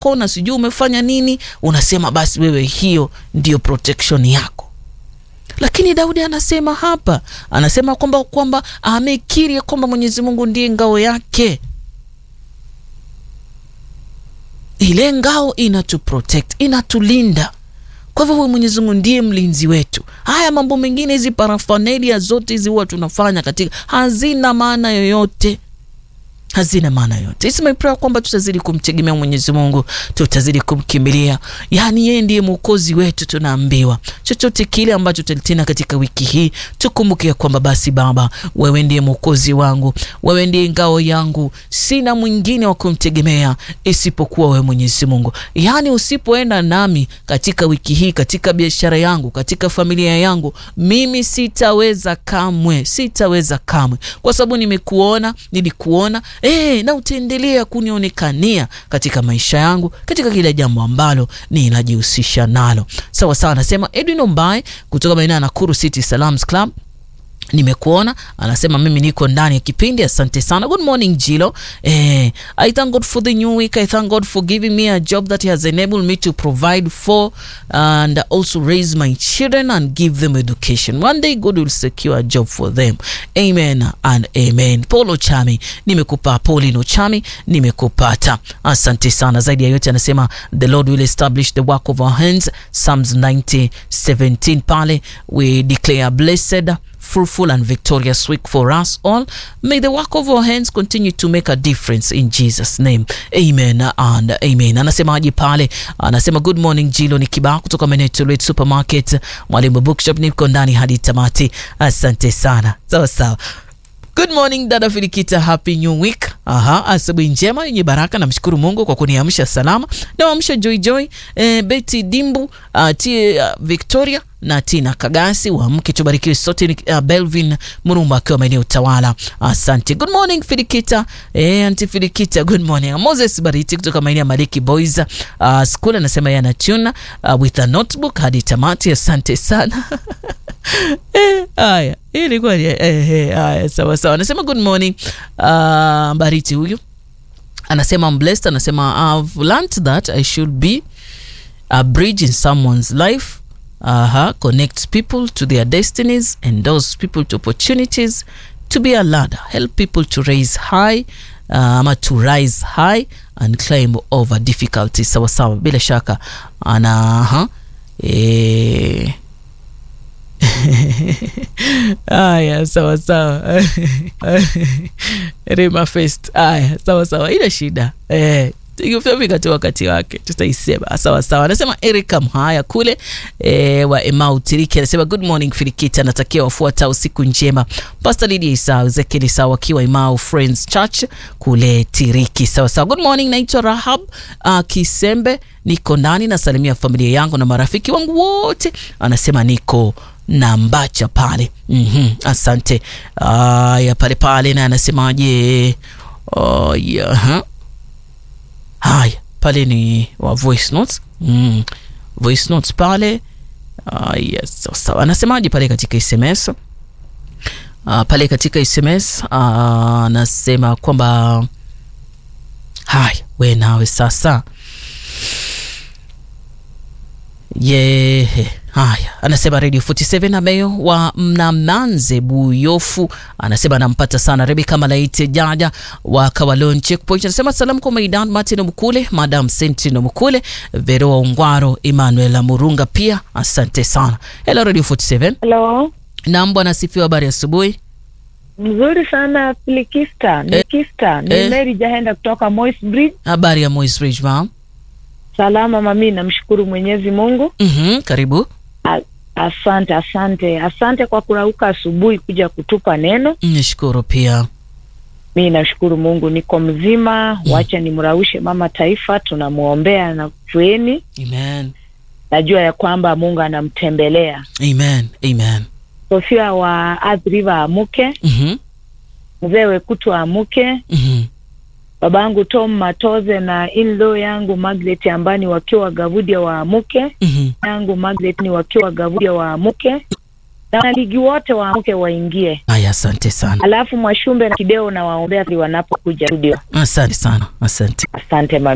na sijui umefanya nini, unasema basi wewe hiyo ndiyo protection yako. Lakini Daudi anasema hapa, anasema kwamba kwamba amekiri kwamba Mwenyezi Mungu ndiye ngao yake. Ile ngao inatu protect, inatulinda. Kwa hivyo huyu Mwenyezi Mungu ndiye mlinzi wetu. Haya mambo mengine, hizi parafanelia zote hizi huwa tunafanya katika, hazina maana yoyote hazina maana yote. It's my prayer kwamba tutazidi kumtegemea Mwenyezi Mungu, tutazidi kumkimbilia, yaani yeye ndiye mwokozi wetu. Tunaambiwa chochote kile ambacho tutalitenda katika wiki hii, tukumbuke kwamba basi Baba, wewe ndiye mwokozi wangu, wewe ndiye ngao yangu, sina mwingine wa kumtegemea isipokuwa wewe Mwenyezi Mungu. Yaani usipoenda nami katika wiki hii, katika biashara yangu, katika familia yangu, mimi sitaweza kamwe, sitaweza kamwe, kwa sababu nimekuona, nilikuona E, na utaendelea kunionekania katika maisha yangu katika kila jambo ambalo ninajihusisha nalo. Sawa sawa, anasema Edwin Ombai kutoka maeneo ya Nakuru City Salams Club. Nimekuona, anasema mimi niko ndani ya kipindi. Asante sana. Good morning Jilo. Eh, I thank God for the new week. I thank God for giving me a job that he has enabled me to provide for and also raise my children and give them education. One day God will secure a job for them. Amen and amen. Paulo Chami, nimekupa Paulino Chami, nimekupata. Asante sana. Zaidi ya yote anasema the Lord will establish the work of our hands. Psalms 90:17 pale we declare blessed fruitful and victorious week for us all. May the work of our hands continue to make a difference in Jesus name. Amen and amen. Anasemaje pale? Anasema good morning Jilo, ni kibao kutoka Maneto Supermarket, Mwalimu Bookshop, niko ndani hadi tamati. Asante sana. Sawa sawa. Good morning dada Filikita, happy new week. Aha, asubuhi njema yenye baraka. Namshukuru Mungu kwa kuniamsha salama. Nawamsha Joy Joy, eh, Betty Dimbu, uh, T, uh, Victoria na Tina Kagasi wa mke tubarikiwe sote. Uh, Belvin Murumba akiwa maeneo Utawala, asante. Good morning Filikita, eh, anti Filikita, good morning. Moses Bariti kutoka maeneo ya Maliki Boys uh, school anasema yana tuna uh, with a notebook hadi tamati. Asante sana Eh, haya ilikuwa eh, eh, haya sawa sawa. Anasema good morning uh, Bariti huyu anasema I'm blessed. Anasema I've learned that I should be a bridge in someone's life uh-huh. connects people to their destinies endorse people to opportunities to be a ladder help people to raise high uh, ama to rise high and climb over difficulties. Sawa sawa, bila shaka ana uh-huh. eh, Aya, sawa sawa. Rema Fest. Aya, sawa sawa, ina shida eh, ikifika tu wakati wake tutaisema sawa sawa. Anasema Erika Mhaya kule e, wa Emau Tiriki anasema good morning Filikita, anatakia wafuata usiku njema. Pastor Lydia Isa Ezekiel Isa wakiwa Emau Friends Church kule Tiriki. Sawa sawa, good morning, naitwa Rahab uh, Kisembe, niko ndani nasalimia familia yangu na marafiki wangu wote. Anasema niko na Mbacha pale. mm -hmm. Asante. Aya, pale pale na anasemaje? Oh, yeah. Haya, pale ni wa voice notes. Mm. Voice notes pale. Uh, yes, sawa sawa. Anasemaje pale katika SMS? Uh, pale katika SMS anasema uh, kwamba haya, we nawe sasa yehe Haya, anasema Radio 47 Ameyo wa Mnamanze Buyofu anasema anampata sana. Rebeka Malaite Jaja wa Kawalon Checkpoint anasema salamu kwa Maidan Martin Mkule, Madam Sentino Mkule, Veroa Ungwaro, Emmanuel Murunga pia asante sana. Hello Radio 47. Hello. Naam, bwana asifiwe, habari asubuhi. Mzuri sana Filikista. Ni Eh, Kista. Ni eh. Mary Jahenda kutoka Moi's Bridge. Habari ya Moi's Ridge ma'am. Salama mami, namshukuru Mwenyezi Mungu. Mhm, karibu. A- Asante, asante, asante kwa kurauka asubuhi kuja kutupa neno. Nishukuru pia. Mi nashukuru Mungu niko mzima. Wacha nimraushe mama taifa, tunamwombea na kueni. Amen. Najua ya kwamba Mungu anamtembelea. Amen. Amen. Sofia wa Athi River amuke, Mhm. mzee Wekutu amuke, Mhm. babangu Tom Matoze na in-law yangu Margaret Ambani wakiwa Gavudia waamuke, Mhm. yangu Margaret ni wakiwa Gavudia waamuke, na wanaligi wote waamuke waingie. Aya, asante sana. Alafu Mwashumbe na Kideo na waombea wanapokuja studio. Asante sana. Asante. Asante mami.